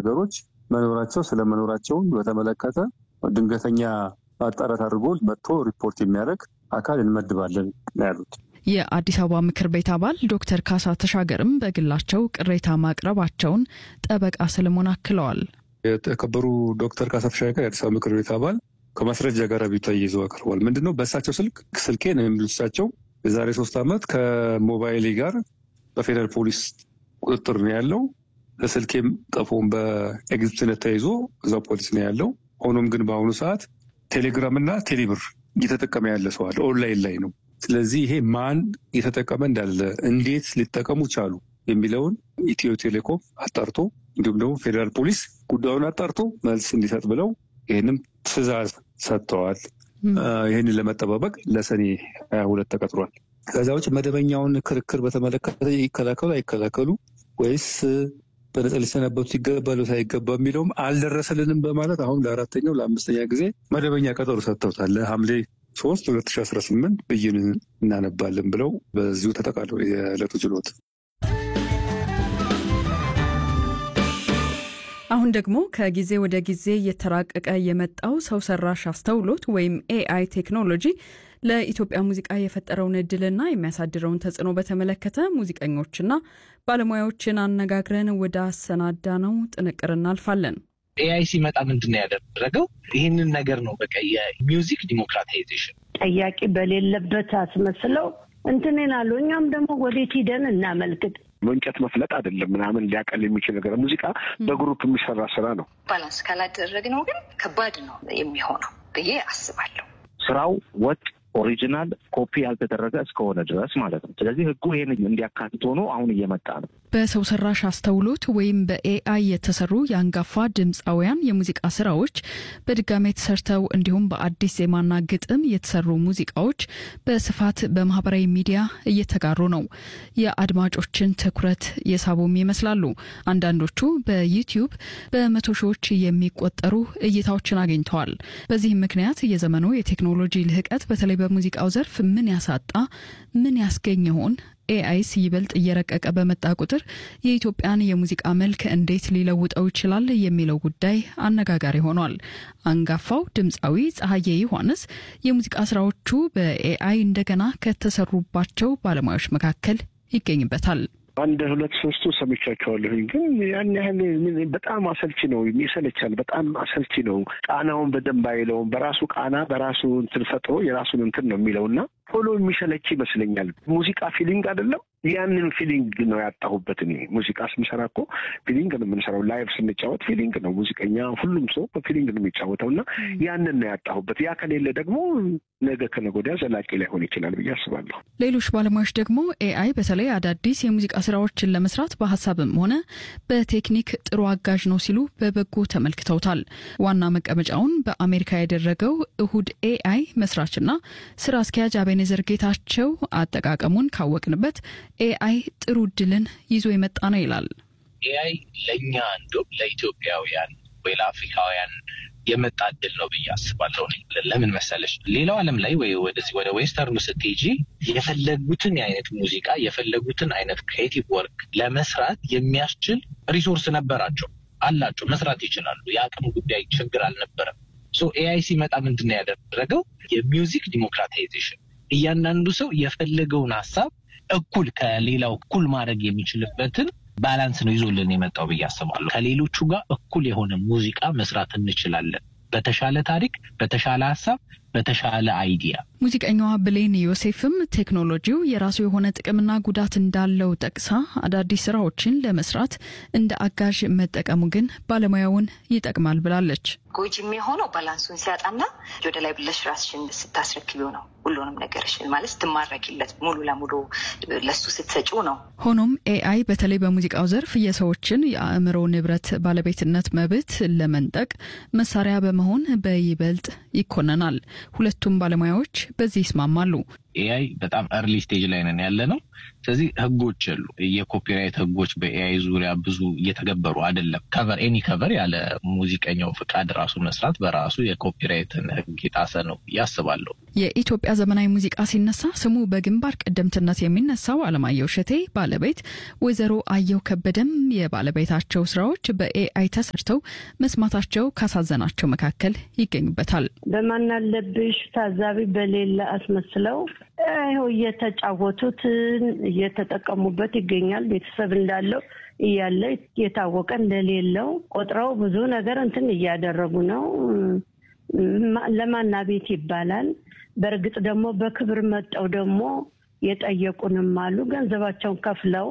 ነገሮች መኖራቸው ስለመኖራቸውን በተመለከተ ድንገተኛ ማጣራት አድርጎ መጥቶ ሪፖርት የሚያደርግ አካል እንመድባለን ነው ያሉት። የአዲስ አበባ ምክር ቤት አባል ዶክተር ካሳ ተሻገርም በግላቸው ቅሬታ ማቅረባቸውን ጠበቃ ሰለሞን አክለዋል። የተከበሩ ዶክተር ካሳ ተሻገር የአዲስ አበባ ምክር ቤት አባል ከማስረጃ ጋር አቤቱታ ይዘው አቅርበዋል። ምንድነው በእሳቸው ስልክ ስልኬ ነው የሚሉሳቸው የዛሬ ሶስት ዓመት ከሞባይሌ ጋር በፌደራል ፖሊስ ቁጥጥር ነው ያለው። ለስልኬም ቀፎም በኤግዚቢትነት ተይዞ እዛው ፖሊስ ነው ያለው። ሆኖም ግን በአሁኑ ሰዓት ቴሌግራም እና ቴሌብር እየተጠቀመ ያለ ሰው አለ፣ ኦንላይን ላይ ነው። ስለዚህ ይሄ ማን እየተጠቀመ እንዳለ እንዴት ሊጠቀሙ ቻሉ የሚለውን ኢትዮ ቴሌኮም አጣርቶ እንዲሁም ደግሞ ፌዴራል ፖሊስ ጉዳዩን አጣርቶ መልስ እንዲሰጥ ብለው ይህንም ትዕዛዝ ሰጥተዋል። ይህንን ለመጠባበቅ ለሰኔ ሀያ ሁለት ተቀጥሯል። ከዛ ውጭ መደበኛውን ክርክር በተመለከተ ይከላከሉ አይከላከሉ ወይስ በነጻ ሊሰናበቱ ይገባሉ ሳይገባ የሚለውም አልደረሰልንም በማለት አሁን ለአራተኛው ለአምስተኛ ጊዜ መደበኛ ቀጠሮ ሰጥተውታል። ለሐምሌ ሶስት ሁለት ሺ አስራ ስምንት ብይን እናነባለን ብለው በዚሁ ተጠቃለው የዕለቱ ችሎት አሁን ደግሞ ከጊዜ ወደ ጊዜ እየተራቀቀ የመጣው ሰው ሰራሽ አስተውሎት ወይም ኤአይ ቴክኖሎጂ ለኢትዮጵያ ሙዚቃ የፈጠረውን እድልና የሚያሳድረውን ተጽዕኖ በተመለከተ ሙዚቀኞችና ባለሙያዎችን አነጋግረን ወደ አሰናዳ ነው ጥንቅር እናልፋለን። ኤአይ ሲመጣ ምንድን ነው ያደረገው? ይህንን ነገር ነው በቃ የሚውዚክ ዲሞክራታይዜሽን ጠያቂ በሌለበት አስመስለው እንትንን አሉ። እኛም ደግሞ ወዴት ሂደን እናመልክት እንጨት መፍለጥ አይደለም ምናምን ሊያቀል የሚችል ነገር ሙዚቃ በግሩፕ የሚሰራ ስራ ነው። ባላንስ ካላደረግነው ግን ከባድ ነው የሚሆነው ብዬ አስባለሁ። ስራው ወጥ ኦሪጂናል ኮፒ ያልተደረገ እስከሆነ ድረስ ማለት ነው። ስለዚህ ህጉ ይህን እንዲያካትት ሆኖ አሁን እየመጣ ነው። በሰው ሰራሽ አስተውሎት ወይም በኤአይ የተሰሩ የአንጋፋ ድምፃውያን የሙዚቃ ስራዎች በድጋሜ ተሰርተው እንዲሁም በአዲስ ዜማና ግጥም የተሰሩ ሙዚቃዎች በስፋት በማህበራዊ ሚዲያ እየተጋሩ ነው። የአድማጮችን ትኩረት የሳቡም ይመስላሉ። አንዳንዶቹ በዩቲዩብ በመቶ ሺዎች የሚቆጠሩ እይታዎችን አግኝተዋል። በዚህም ምክንያት የዘመኑ የቴክኖሎጂ ልህቀት በተለይ በሙዚቃው ዘርፍ ምን ያሳጣ ምን ያስገኝ ይሆን? ኤአይስ ይበልጥ እየረቀቀ በመጣ ቁጥር የኢትዮጵያን የሙዚቃ መልክ እንዴት ሊለውጠው ይችላል የሚለው ጉዳይ አነጋጋሪ ሆኗል። አንጋፋው ድምፃዊ ፀሐዬ ዮሐንስ የሙዚቃ ስራዎቹ በኤአይ እንደገና ከተሰሩባቸው ባለሙያዎች መካከል ይገኝበታል። አንድ ሁለት ሶስቱ ሰምቻቸዋለሁኝ፣ ግን ያን ያህል በጣም አሰልቺ ነው፣ ይሰለቻል። በጣም አሰልቺ ነው። ቃናውን በደንብ አይለውም። በራሱ ቃና በራሱ እንትን ፈጥሮ የራሱን እንትን ነው የሚለው እና ቶሎ የሚሰለች ይመስለኛል። ሙዚቃ ፊሊንግ አይደለም። ያንን ፊሊንግ ነው ያጣሁበት። እኔ ሙዚቃ ስንሰራ እኮ ፊሊንግ ነው የምንሰራው። ላይቭ ስንጫወት ፊሊንግ ነው። ሙዚቀኛ ሁሉም ሰው በፊሊንግ ነው የሚጫወተው እና ያንን ነው ያጣሁበት። ያ ከሌለ ደግሞ ነገ ከነገ ወዲያ ዘላቂ ላይሆን ይችላል ብዬ አስባለሁ። ሌሎች ባለሙያዎች ደግሞ ኤአይ በተለይ አዳዲስ የሙዚቃ ስራዎችን ለመስራት በሀሳብም ሆነ በቴክኒክ ጥሩ አጋዥ ነው ሲሉ በበጎ ተመልክተውታል። ዋና መቀመጫውን በአሜሪካ ያደረገው እሁድ ኤአይ መስራችና ስራ አስኪያጅ አቤኔዘር ጌታቸው አጠቃቀሙን ካወቅንበት ኤአይ ጥሩ እድልን ይዞ የመጣ ነው ይላል። ኤአይ ለእኛ እንዲሁም ለኢትዮጵያውያን ወይ ለአፍሪካውያን የመጣ እድል ነው ብዬ አስባለሁ። ለምን መሰለሽ ሌላው ዓለም ላይ ወይ ወደዚህ ወደ ዌስተርኑ ስትሄጂ የፈለጉትን አይነት ሙዚቃ የፈለጉትን አይነት ክሬቲቭ ወርክ ለመስራት የሚያስችል ሪሶርስ ነበራቸው አላቸው፣ መስራት ይችላሉ። የአቅም ጉዳይ ችግር አልነበረም። ሶ ኤአይ ሲመጣ ምንድን ነው ያደረገው? የሚውዚክ ዲሞክራታይዜሽን እያንዳንዱ ሰው የፈለገውን ሀሳብ እኩል ከሌላው እኩል ማድረግ የሚችልበትን ባላንስ ነው ይዞልን የመጣው ብዬ አስባለሁ። ከሌሎቹ ጋር እኩል የሆነ ሙዚቃ መስራት እንችላለን። በተሻለ ታሪክ፣ በተሻለ ሀሳብ፣ በተሻለ አይዲያ። ሙዚቀኛዋ ብሌን ዮሴፍም ቴክኖሎጂው የራሱ የሆነ ጥቅምና ጉዳት እንዳለው ጠቅሳ አዳዲስ ስራዎችን ለመስራት እንደ አጋዥ መጠቀሙ ግን ባለሙያውን ይጠቅማል ብላለች። ጎጂ የሚሆነው ባላንሱን ሲያጣና ወደ ላይ ብለሽ ራስሽን ስታስረክቢው ነው። ሁሉንም ነገርሽን ማለት ስትማረኪለት ሙሉ ለሙሉ ለሱ ስትሰጪው ነው። ሆኖም ኤአይ በተለይ በሙዚቃው ዘርፍ የሰዎችን የአእምሮ ንብረት ባለቤትነት መብት ለመንጠቅ መሳሪያ በመሆን በይበልጥ ይኮነናል። ሁለቱም ባለሙያዎች በዚህ ይስማማሉ። ኤአይ በጣም እርሊ ስቴጅ ላይ ነን ያለ ነው። ስለዚህ ህጎች የሉ። የኮፒራይት ህጎች በኤአይ ዙሪያ ብዙ እየተገበሩ አይደለም። ከቨር ኤኒ ከቨር ያለ ሙዚቀኛው ፍቃድ ራሱ መስራት በራሱ የኮፒራይትን ህግ የጣሰ ነው ያስባለሁ። የኢትዮጵያ ዘመናዊ ሙዚቃ ሲነሳ ስሙ በግንባር ቀደምትነት የሚነሳው አለማየሁ እሸቴ ባለቤት ወይዘሮ አየሁ ከበደም የባለቤታቸው ስራዎች በኤአይ ተሰርተው መስማታቸው ካሳዘናቸው መካከል ይገኙበታል። በማናለብሽ ታዛቢ በሌለ አስመስለው ይኸው እየተጫወቱት እየተጠቀሙበት ይገኛል። ቤተሰብ እንዳለው እያለ የታወቀ እንደሌለው ቆጥረው ብዙ ነገር እንትን እያደረጉ ነው። ለማና ቤት ይባላል። በእርግጥ ደግሞ በክብር መጠው ደግሞ የጠየቁንም አሉ። ገንዘባቸውን ከፍለው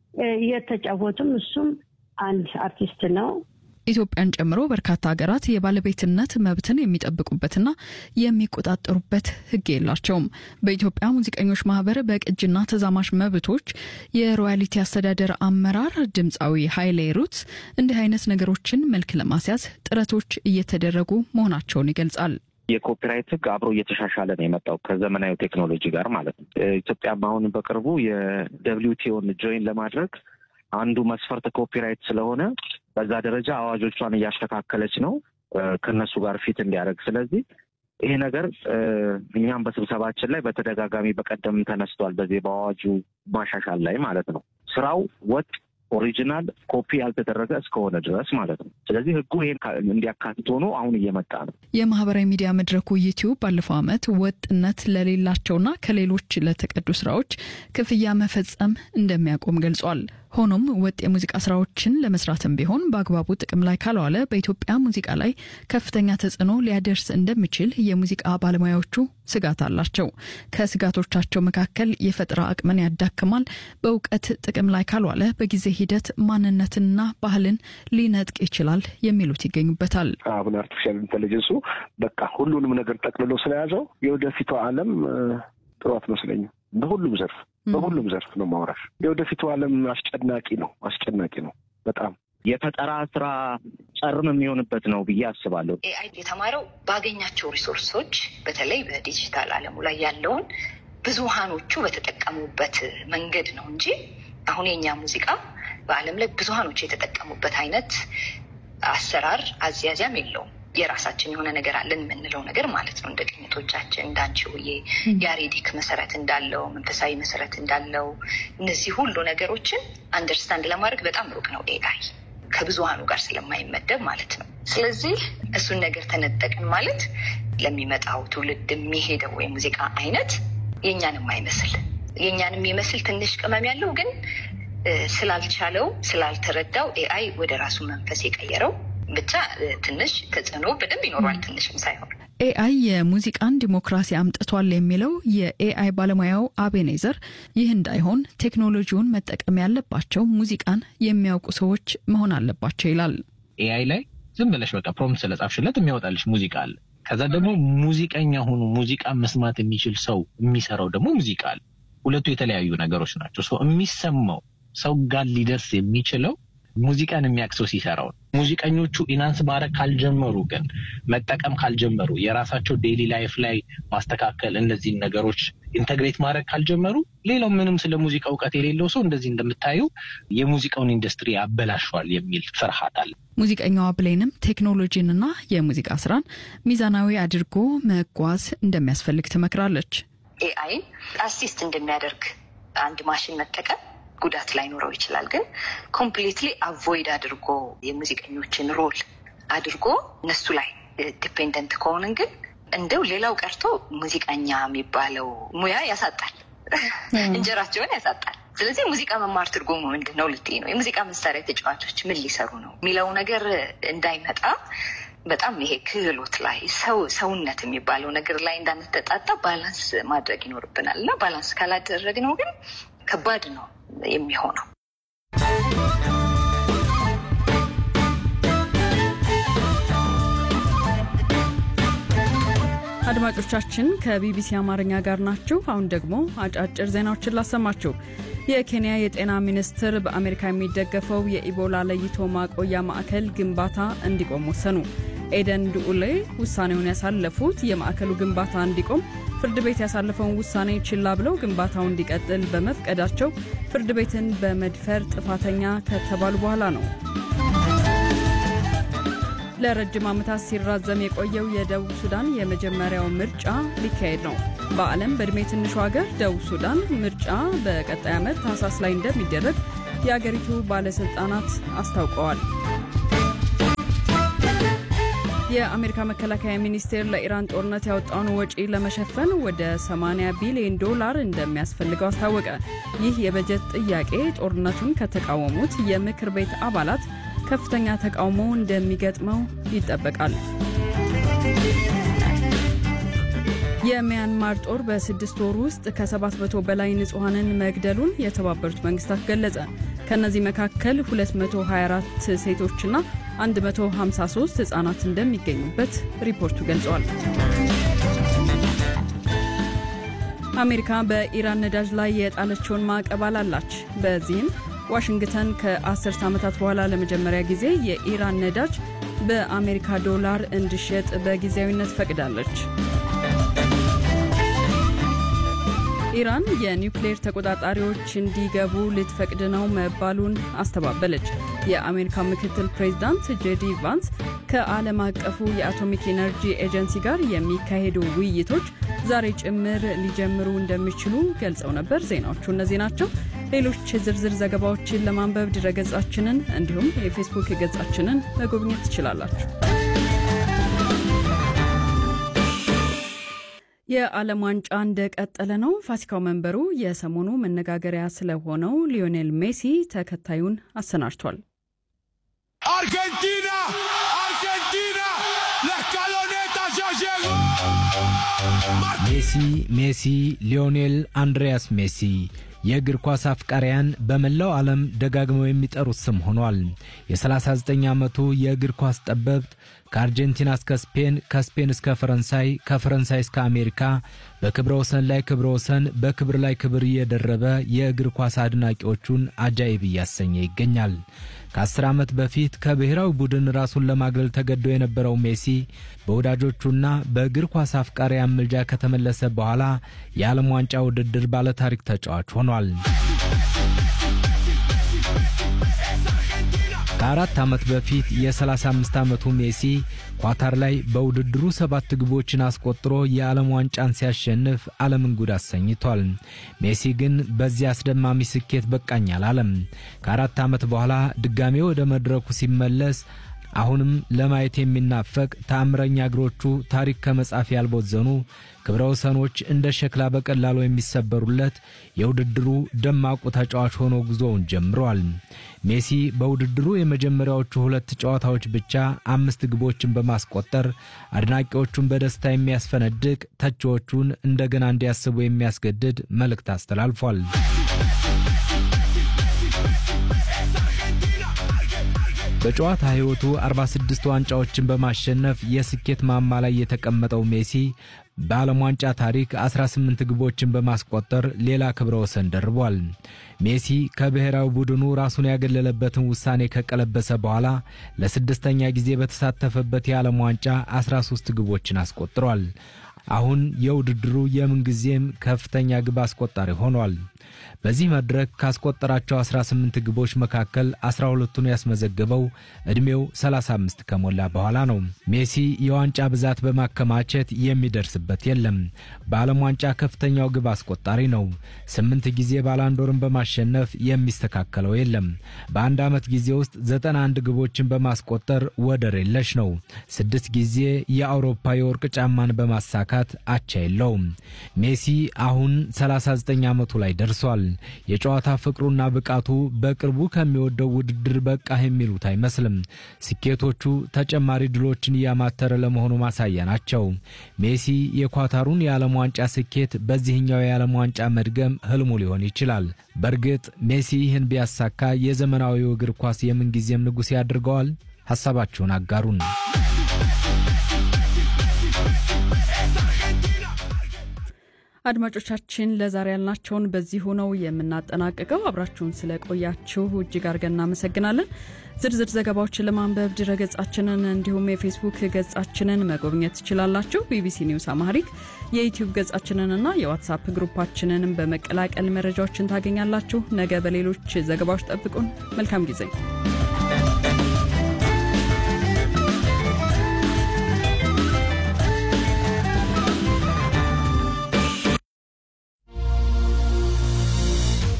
እየተጫወቱም እሱም አንድ አርቲስት ነው። ኢትዮጵያን ጨምሮ በርካታ ሀገራት የባለቤትነት መብትን የሚጠብቁበትና የሚቆጣጠሩበት ሕግ የላቸውም። በኢትዮጵያ ሙዚቀኞች ማህበር በቅጅና ተዛማሽ መብቶች የሮያሊቲ አስተዳደር አመራር ድምፃዊ ኃይሌ ሩትስ እንዲህ አይነት ነገሮችን መልክ ለማስያዝ ጥረቶች እየተደረጉ መሆናቸውን ይገልጻል። የኮፒራይት ህግ አብሮ እየተሻሻለ ነው የመጣው ከዘመናዊ ቴክኖሎጂ ጋር ማለት ነው። ኢትዮጵያም አሁን በቅርቡ የደብሊውቲኦን ጆይን ለማድረግ አንዱ መስፈርት ኮፒራይት ስለሆነ በዛ ደረጃ አዋጆቿን እያስተካከለች ነው ከነሱ ጋር ፊት እንዲያደርግ። ስለዚህ ይሄ ነገር እኛም በስብሰባችን ላይ በተደጋጋሚ በቀደም ተነስቷል። በዚህ በአዋጁ ማሻሻል ላይ ማለት ነው ስራው ወጥ ኦሪጂናል ኮፒ ያልተደረገ እስከሆነ ድረስ ማለት ነው። ስለዚህ ህጉ ይሄን እንዲያካትት ሆኖ አሁን እየመጣ ነው። የማህበራዊ ሚዲያ መድረኩ ዩቲዩብ ባለፈው ዓመት ወጥነት ለሌላቸውና ከሌሎች ለተቀዱ ስራዎች ክፍያ መፈጸም እንደሚያቆም ገልጿል። ሆኖም ወጥ የሙዚቃ ስራዎችን ለመስራትም ቢሆን በአግባቡ ጥቅም ላይ ካልዋለ በኢትዮጵያ ሙዚቃ ላይ ከፍተኛ ተጽዕኖ ሊያደርስ እንደሚችል የሙዚቃ ባለሙያዎቹ ስጋት አላቸው። ከስጋቶቻቸው መካከል የፈጠራ አቅምን ያዳክማል፣ በእውቀት ጥቅም ላይ ካልዋለ በጊዜ ሂደት ማንነትንና ባህልን ሊነጥቅ ይችላል የሚሉት ይገኙበታል። አሁን አርቲፊሻል ኢንቴሊጀንሱ በቃ ሁሉንም ነገር ጠቅልሎ ስለያዘው የወደፊቷ ዓለም ጥሩ አትመስለኝም። በሁሉም ዘርፍ በሁሉም ዘርፍ ነው ማውራሽ። የወደፊቱ ዓለም አስጨናቂ ነው፣ አስጨናቂ ነው በጣም የፈጠራ ስራ ጨርም የሚሆንበት ነው ብዬ አስባለሁ። ኤአይ የተማረው ባገኛቸው ሪሶርሶች በተለይ በዲጂታል ዓለሙ ላይ ያለውን ብዙሃኖቹ በተጠቀሙበት መንገድ ነው እንጂ አሁን የኛ ሙዚቃ በዓለም ላይ ብዙሃኖቹ የተጠቀሙበት አይነት አሰራር አዝያዚያም የለውም። የራሳችን የሆነ ነገር አለን የምንለው ነገር ማለት ነው። እንደ ቅኝቶቻችን እንደ አንቺሆዬ ያሬዲክ መሰረት እንዳለው መንፈሳዊ መሰረት እንዳለው እነዚህ ሁሉ ነገሮችን አንደርስታንድ ለማድረግ በጣም ሩቅ ነው ኤአይ ከብዙሃኑ ጋር ስለማይመደብ ማለት ነው። ስለዚህ እሱን ነገር ተነጠቅን ማለት ለሚመጣው ትውልድ የሚሄደው የሙዚቃ አይነት የእኛን የማይመስል የእኛን የሚመስል ትንሽ ቅመም ያለው ግን ስላልቻለው ስላልተረዳው ኤአይ ወደ ራሱ መንፈስ የቀየረው ብቻ ትንሽ ተጽዕኖ በደንብ ይኖሯል። ትንሽም ሳይሆን ኤአይ የሙዚቃን ዲሞክራሲ አምጥቷል የሚለው የኤአይ ባለሙያው አቤኔዘር ይህ እንዳይሆን ቴክኖሎጂውን መጠቀም ያለባቸው ሙዚቃን የሚያውቁ ሰዎች መሆን አለባቸው ይላል። ኤአይ ላይ ዝም ብለሽ በቃ ፕሮምፕት ስለጻፍሽለት የሚያወጣልሽ ሙዚቃ አለ። ከዛ ደግሞ ሙዚቀኛ ሆኖ ሙዚቃ መስማት የሚችል ሰው የሚሰራው ደግሞ ሙዚቃ አለ። ሁለቱ የተለያዩ ነገሮች ናቸው። ሰው የሚሰማው ሰው ጋር ሊደርስ የሚችለው ሙዚቃን የሚያውቅ ሰው ሲሰራው ነው። ሙዚቀኞቹ ኢናንስ ማድረግ ካልጀመሩ ግን መጠቀም ካልጀመሩ የራሳቸው ዴይሊ ላይፍ ላይ ማስተካከል እነዚህን ነገሮች ኢንተግሬት ማድረግ ካልጀመሩ ሌላው ምንም ስለ ሙዚቃ እውቀት የሌለው ሰው እንደዚህ እንደምታዩ የሙዚቃውን ኢንዱስትሪ ያበላሸዋል የሚል ፍርሃት አለ። ሙዚቀኛዋ ብሌንም ቴክኖሎጂንና የሙዚቃ ስራን ሚዛናዊ አድርጎ መጓዝ እንደሚያስፈልግ ትመክራለች። ኤአይን አሲስት እንደሚያደርግ አንድ ማሽን መጠቀም ጉዳት ላይኖረው ይችላል። ግን ኮምፕሊትሊ አቮይድ አድርጎ የሙዚቀኞችን ሮል አድርጎ እነሱ ላይ ዲፔንደንት ከሆንን ግን እንደው ሌላው ቀርቶ ሙዚቀኛ የሚባለው ሙያ ያሳጣል፣ እንጀራቸውን ያሳጣል። ስለዚህ ሙዚቃ መማር ትርጉሙ ምንድን ነው ልትይ ነው? የሙዚቃ መሳሪያ ተጫዋቾች ምን ሊሰሩ ነው የሚለው ነገር እንዳይመጣ በጣም ይሄ ክህሎት ላይ ሰው ሰውነት የሚባለው ነገር ላይ እንዳንተጣጣ ባላንስ ማድረግ ይኖርብናል እና ባላንስ ካላደረግነው ግን ከባድ ነው የሚሆነው። አድማጮቻችን ከቢቢሲ አማርኛ ጋር ናችሁ። አሁን ደግሞ አጫጭር ዜናዎችን ላሰማችሁ። የኬንያ የጤና ሚኒስትር በአሜሪካ የሚደገፈው የኢቦላ ለይቶ ማቆያ ማዕከል ግንባታ እንዲቆም ወሰኑ። ኤደን ዱኡሌ ውሳኔውን ያሳለፉት የማዕከሉ ግንባታ እንዲቆም ፍርድ ቤት ያሳለፈውን ውሳኔ ችላ ብለው ግንባታው እንዲቀጥል በመፍቀዳቸው ፍርድ ቤትን በመድፈር ጥፋተኛ ከተባሉ በኋላ ነው። ለረጅም ዓመታት ሲራዘም የቆየው የደቡብ ሱዳን የመጀመሪያው ምርጫ ሊካሄድ ነው። በዓለም በዕድሜ ትንሹ ሀገር ደቡብ ሱዳን ምርጫ በቀጣይ ዓመት ታህሳስ ላይ እንደሚደረግ የአገሪቱ ባለሥልጣናት አስታውቀዋል። የአሜሪካ መከላከያ ሚኒስቴር ለኢራን ጦርነት ያወጣውን ወጪ ለመሸፈን ወደ 80 ቢሊዮን ዶላር እንደሚያስፈልገው አስታወቀ። ይህ የበጀት ጥያቄ ጦርነቱን ከተቃወሙት የምክር ቤት አባላት ከፍተኛ ተቃውሞ እንደሚገጥመው ይጠበቃል። የሚያንማር ጦር በስድስት ወር ውስጥ ከ700 በላይ ንጹሐንን መግደሉን የተባበሩት መንግስታት ገለጸ። ከእነዚህ መካከል 224 ሴቶችና 153 ህጻናት እንደሚገኙበት ሪፖርቱ ገልጿል። አሜሪካ በኢራን ነዳጅ ላይ የጣለችውን ማዕቀብ አላላች። በዚህም ዋሽንግተን ከአስርተ ዓመታት በኋላ ለመጀመሪያ ጊዜ የኢራን ነዳጅ በአሜሪካ ዶላር እንዲሸጥ በጊዜያዊነት ፈቅዳለች። ኢራን የኒውክሌር ተቆጣጣሪዎች እንዲገቡ ልትፈቅድ ነው መባሉን አስተባበለች። የአሜሪካ ምክትል ፕሬዚዳንት ጄዲ ቫንስ ከዓለም አቀፉ የአቶሚክ ኤነርጂ ኤጀንሲ ጋር የሚካሄዱ ውይይቶች ዛሬ ጭምር ሊጀምሩ እንደሚችሉ ገልጸው ነበር። ዜናዎቹ እነዚህ ናቸው። ሌሎች ዝርዝር ዘገባዎችን ለማንበብ ድረገጻችንን እንዲሁም የፌስቡክ ገጻችንን መጎብኘት ትችላላችሁ። የዓለም ዋንጫ እንደቀጠለ ነው። ፋሲካው መንበሩ የሰሞኑ መነጋገሪያ ስለሆነው ሊዮኔል ሜሲ ተከታዩን አሰናድቷል። አርጀንቲና አርጀንቲና ለስካሎኔታ ሻሸጎ ሜሲ ሜሲ ሊዮኔል አንድሪያስ ሜሲ የእግር ኳስ አፍቃሪያን በመላው ዓለም ደጋግመው የሚጠሩት ስም ሆኗል። የ39 ዓመቱ የእግር ኳስ ጠበብት ከአርጀንቲና እስከ ስፔን፣ ከስፔን እስከ ፈረንሳይ፣ ከፈረንሳይ እስከ አሜሪካ በክብረ ወሰን ላይ ክብረ ወሰን፣ በክብር ላይ ክብር እየደረበ የእግር ኳስ አድናቂዎቹን አጃኢብ እያሰኘ ይገኛል። ከአስር ዓመት በፊት ከብሔራዊ ቡድን ራሱን ለማግለል ተገዶ የነበረው ሜሲ በወዳጆቹና በእግር ኳስ አፍቃሪያን ምልጃ ከተመለሰ በኋላ የዓለም ዋንጫ ውድድር ባለታሪክ ተጫዋች ሆኗል። ከአራት ዓመት በፊት የ35 ዓመቱ ሜሲ ኳታር ላይ በውድድሩ ሰባት ግቦችን አስቆጥሮ የዓለም ዋንጫን ሲያሸንፍ ዓለምን ጉድ አሰኝቷል። ሜሲ ግን በዚህ አስደማሚ ስኬት በቃኝ አላለም። ከአራት ዓመት በኋላ ድጋሜ ወደ መድረኩ ሲመለስ አሁንም ለማየት የሚናፈቅ ተአምረኛ እግሮቹ ታሪክ ከመጻፍ ያልቦዘኑ ክብረ ወሰኖች እንደ ሸክላ በቀላሉ የሚሰበሩለት የውድድሩ ደማቁ ተጫዋች ሆኖ ጉዞውን ጀምሯል። ሜሲ በውድድሩ የመጀመሪያዎቹ ሁለት ጨዋታዎች ብቻ አምስት ግቦችን በማስቆጠር አድናቂዎቹን በደስታ የሚያስፈነድቅ፣ ተቺዎቹን እንደገና እንዲያስቡ የሚያስገድድ መልእክት አስተላልፏል። በጨዋታ ሕይወቱ 46 ዋንጫዎችን በማሸነፍ የስኬት ማማ ላይ የተቀመጠው ሜሲ በዓለም ዋንጫ ታሪክ 18 ግቦችን በማስቆጠር ሌላ ክብረ ወሰን ደርቧል። ሜሲ ከብሔራዊ ቡድኑ ራሱን ያገለለበትን ውሳኔ ከቀለበሰ በኋላ ለስድስተኛ ጊዜ በተሳተፈበት የዓለም ዋንጫ 13 ግቦችን አስቆጥሯል። አሁን የውድድሩ የምንጊዜም ከፍተኛ ግብ አስቆጣሪ ሆኗል። በዚህ መድረክ ካስቆጠራቸው 18 ግቦች መካከል 12ቱን ያስመዘገበው ዕድሜው 35 ከሞላ በኋላ ነው። ሜሲ የዋንጫ ብዛት በማከማቸት የሚደርስበት የለም። በዓለም ዋንጫ ከፍተኛው ግብ አስቆጣሪ ነው። ስምንት ጊዜ ባላንዶርን በማሸነፍ የሚስተካከለው የለም። በአንድ ዓመት ጊዜ ውስጥ 91 ግቦችን በማስቆጠር ወደር የለሽ ነው። ስድስት ጊዜ የአውሮፓ የወርቅ ጫማን በማሳካት አቻ የለውም። ሜሲ አሁን 39 ዓመቱ ላይ ደርሷል። የጨዋታ ፍቅሩና ብቃቱ በቅርቡ ከሚወደው ውድድር በቃህ የሚሉት አይመስልም። ስኬቶቹ ተጨማሪ ድሎችን እያማተረ ለመሆኑ ማሳያ ናቸው። ሜሲ የኳታሩን የዓለም ዋንጫ ስኬት በዚህኛው የዓለም ዋንጫ መድገም ህልሙ ሊሆን ይችላል። በእርግጥ ሜሲ ይህን ቢያሳካ የዘመናዊው እግር ኳስ የምንጊዜም ንጉሥ ያድርገዋል? ሐሳባችሁን አጋሩን። አድማጮቻችን ለዛሬ ያልናቸውን በዚህ ሆነው የምናጠናቅቀው አብራችሁን ስለቆያችሁ እጅግ አድርገን እናመሰግናለን። ዝርዝር ዘገባዎችን ለማንበብ ድረገጻችንን እንዲሁም የፌስቡክ ገጻችንን መጎብኘት ትችላላችሁ። ቢቢሲ ኒውስ አማሪክ የዩቲዩብ ገጻችንንና የዋትሳፕ ግሩፓችንንም በመቀላቀል መረጃዎችን ታገኛላችሁ። ነገ በሌሎች ዘገባዎች ጠብቁን። መልካም ጊዜ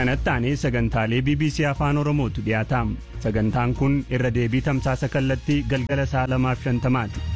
kanatti aanee sagantaalee bbc afaan oromootu dhiyaata sagantaan kun irra deebii tamsaasa kallattii galgala sa'a lamaaf shantamaati